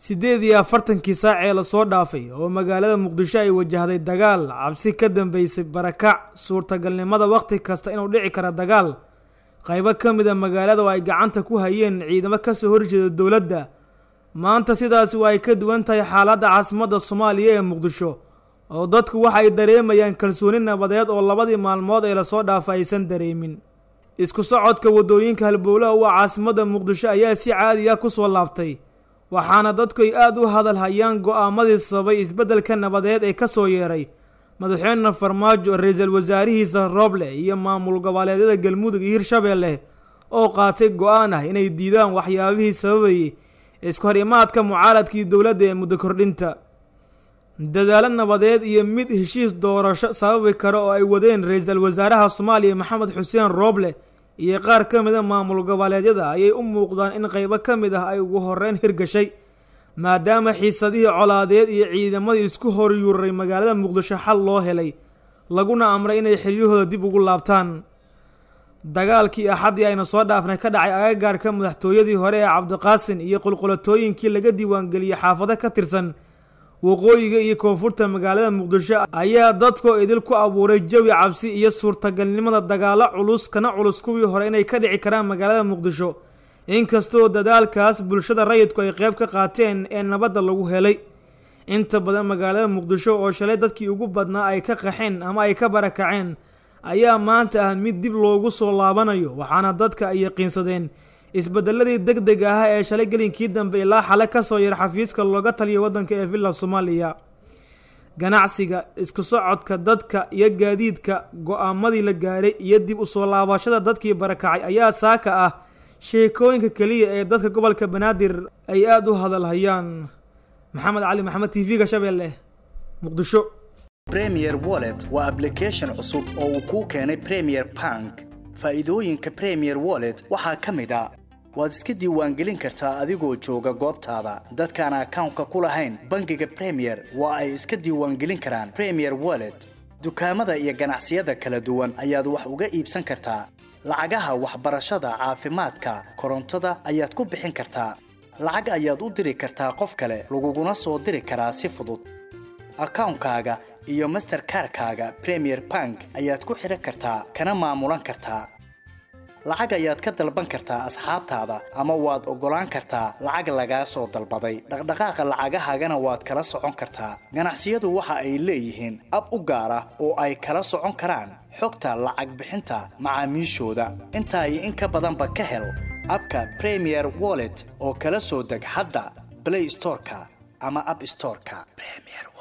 siddeed iyo afartankii saac ee lasoo dhaafay oo magaalada muqdisho ay wajahday dagaal cabsi ka dambeysay barakac suurtagalnimada wakhti kasta inuu dhici kara dagaal qaybo ka mid a magaalada oo ay gacanta ku hayeen ciidamo kasoo horjeeda dowladda maanta sidaasi waa ay ka duwan tahay xaaladda caasimadda soomaaliya ee muqdisho oo dadku waxa ay dareemayaan kalsooni nabadeed oo labadii maalmood ee lasoo dhaafa aysan dareemin isku socodka waddooyinka halbowlaha u ah caasimadda muqdisho ayaa si caadi ah kusoo laabtay waxaana dadku ay aada u hadal hayaan go-aamadii sababay isbeddelka nabadeed ee ka soo yeeray madaxweyne farmaajo ra-iisul wasaarihiisa rooble iyo maamul goboleedyada galmudug iyo hirshabeelle oo qaatay go-aan ah inay diidaan waxyaabihii sababayay iska hor imaadka mucaaradkii dowladda ee muddo kordhinta dadaalo nabadeed iyo mid heshiis doorasho sababi kara oo ay wadeen ra-iisul wasaaraha soomaaliya maxamed xuseen rooble iyo qaar ka mid a maamul goboleedyada ayay u muuqdaan in qaybo ka mid ah ay ugu horeyn hirgashay maadaama xiisadihii colaadeed iyo ciidamadii isku horyuuray magaalada muqdisho xal loo helay laguna amray inay xiryahooda dib ugu laabtaan dagaalkii axaddii ayna soo dhaafnay ka dhacay agagaarka madaxtooyadii hore ee cabdiqaasin iyo qulqulatooyinkii laga diiwaangeliyey xaafado ka tirsan waqooyiga iyo koonfurta magaalada muqdisho ayaa dadkoo idil ku abuuray jawi cabsi iyo suurtagalnimada dagaalo culus kana culus kuwii hore inay ka dhici karaan magaalada muqdisho inkastoo dadaalkaas bulshada rayidku ay qeyb ka qaateen ee nabadda lagu helay inta badan magaalada muqdisho oo shalay dadkii ugu badnaa ay ka qaxeen ama ay ka barakaceen ayaa maanta ah mid dib loogu soo laabanayo waxaana dadka ay yaqiinsadeen isbedeladii deg deg ah ee shalay gelinkii dambe ilaa xale kasoo yar xafiiska looga taliya waddanka ee villa soomaaliya ganacsiga isku socodka dadka iyo gaadiidka go-aamadii la gaaray iyo dib usoo laabashada dadkii barakacay ayaa saaka ah sheekooyinka keliya ee dadka gobolka banaadir ay aada u hadalhayaan maxamed cali maxamed t v-ga shabeelle muqdisho premier wallet waa ablication cusub oo uu kuu keenay premier bank faa'iidooyinka premier wallet waxaa ka mid a waad iska diiwaangelin kartaa adigoo jooga goobtaada dadkaan akawnka ku lahayn bangiga premier waa ay iska diiwaangelin karaan premier wallet dukaamada iyo ganacsiyada kala duwan ayaad wax uga iibsan kartaa lacagaha waxbarashada caafimaadka korontada ayaad ku bixin kartaa lacag ayaad u diri kartaa qof kale laguguna soo diri karaa si fudud akawnkaaga iyo masterkarkaaga premier bank ayaad ku xidhan kartaa kana maamulan kartaa lacag ayaad ka dalban kartaa asxaabtaada ama waad oggolaan kartaa lacag lagaa soo dalbaday dhaqdhaqaaqa lacagahaagana waad kala socon kartaa ganacsiyadu waxa ay leeyihiin ab u gaar ah oo ay kala socon karaan xogta lacag bixinta macaamiishooda intaa iyo in ka badanba ka hel abka premier wallet oo kala soo deg hadda blay storeka ama ab storeka